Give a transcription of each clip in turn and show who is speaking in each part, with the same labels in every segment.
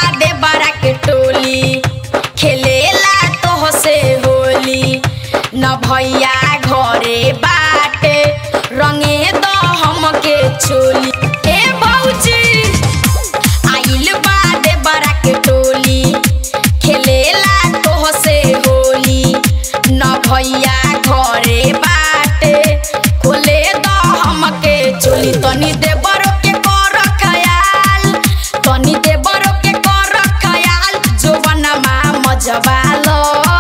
Speaker 1: बादे बड़ा के टोली खेलेला तोह से होली न भैया घरे बाटे रंगे दो हमके चोली ए भौजी आइल बादे बड़ा के टोली खेलेला तोह से होली न भैया घरे बाटे खोले दो हमके चोली तनी देबरो के कर खयाल तनी देबरो के कर खयाल जोबनमा मजबालो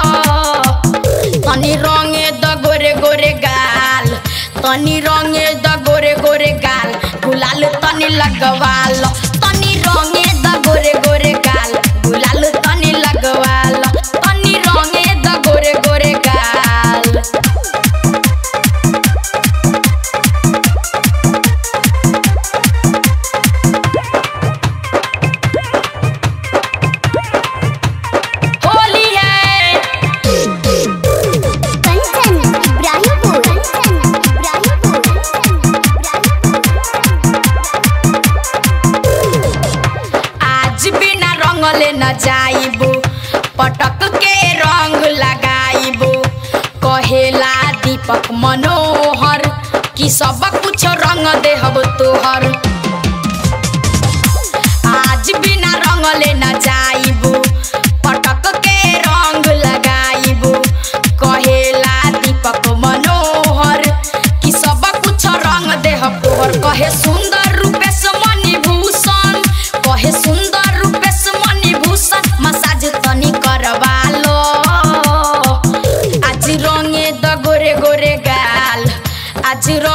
Speaker 1: तनी रंगे द गोरे गोरे गाल तनी रंगे द गोरे गोरे गाल गुलाल तनी लगवाल तनी रंगे द गोरे गोरे गाल गुलाल तनी लगवाल तनी रंगे द गोरे गोरे गाल होली है
Speaker 2: कंचन इब्राहिमपुर कंचन
Speaker 1: आज बिना रंगले न जाइबो पटक के रंग लगाइबो कहेला दीपक मनोहर कि सब कुछ रंग देहब तोहर आज बिना रंगले न जाइबो पटक के रंग लगाइबो कहेला दीपक मनोहर कि सब कुछ रंग देहब तोहर कहे सुंदर रूपेश मणिभूषण कहे सुंदर रूपेश मणिभूषण मसाज तनी करवालो आज रंगे द गोरे गोरे गाल आज रंगे